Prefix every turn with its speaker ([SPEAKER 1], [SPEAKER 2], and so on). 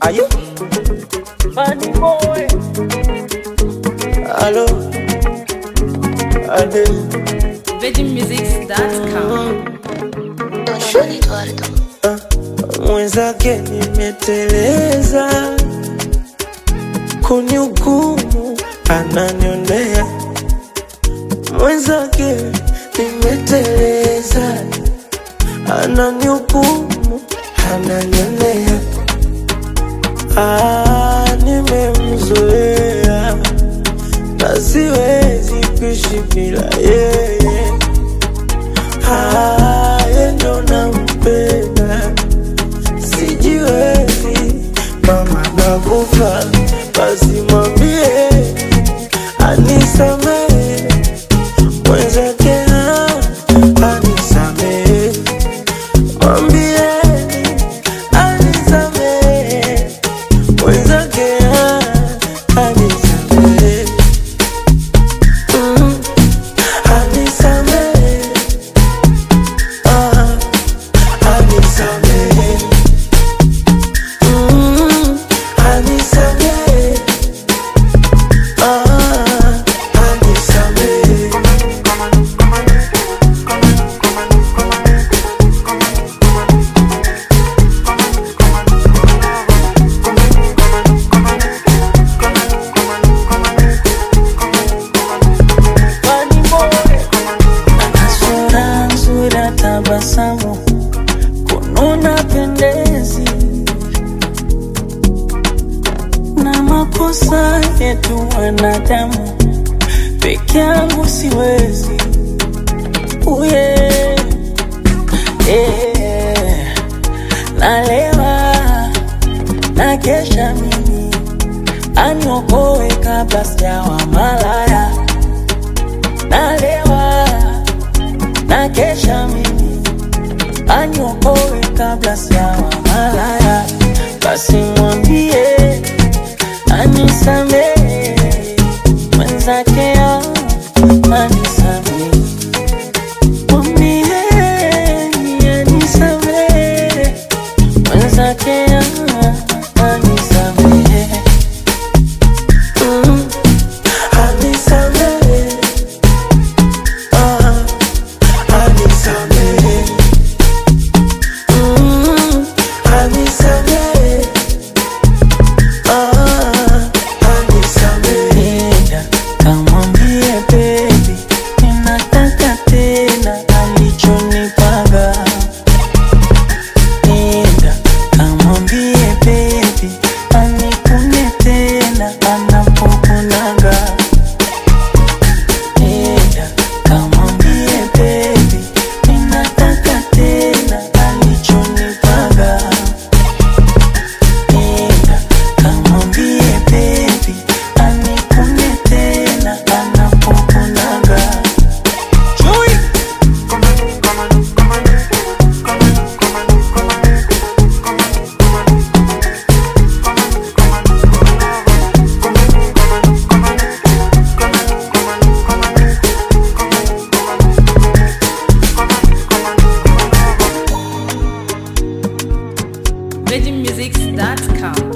[SPEAKER 1] Ayo. Funny boy. Allo. Ade.
[SPEAKER 2] VeggieMusics.com.
[SPEAKER 3] Don Eduardo.
[SPEAKER 1] Mwenzake nimeteleza, kunihukumu ananionea. Mwenzake nimeteleza, ananihukumu ananionea. Ah, nimemzoea na siwezi kuishi bila yeye. Ah, yeye ndo nampenda sijiwezi mama nakufa basi mwambie anisamehe mwenzake ah, anisamehe mwambieni anisamehe mwenzake ah, anisamehe Mm, anisamehe ah, anisamehe Mm, anisamehe. Ah, anisamehe. Ana sura nzuri ya tabasamu kununa pendezi na makosa yetu wanadamu peke yangu siwezi uye yeah. nalewa na kesha mimi aniokoe kabla sijawa malaya nalewa na kesha mimi aniokoe kabla sijawa malaya basi mwambie anisamehe mwenzake ah, anisamehe mwambie anisamehe mwenzake ah, anisamehe Mm, anisamehe ah, anisamehe Mm, anisamehe Ah, anisamehe. Kamwambie baby, ninataka tena alichonipaga. Nenda, kamwambie baby, anikune tena anapokunaga. Nenda, kamwambie baby, ninataka tena alichonipaga. Nenda, kamwambie baby, anikune tena anapokunaga. Chui!
[SPEAKER 2] VeggieMusics.com.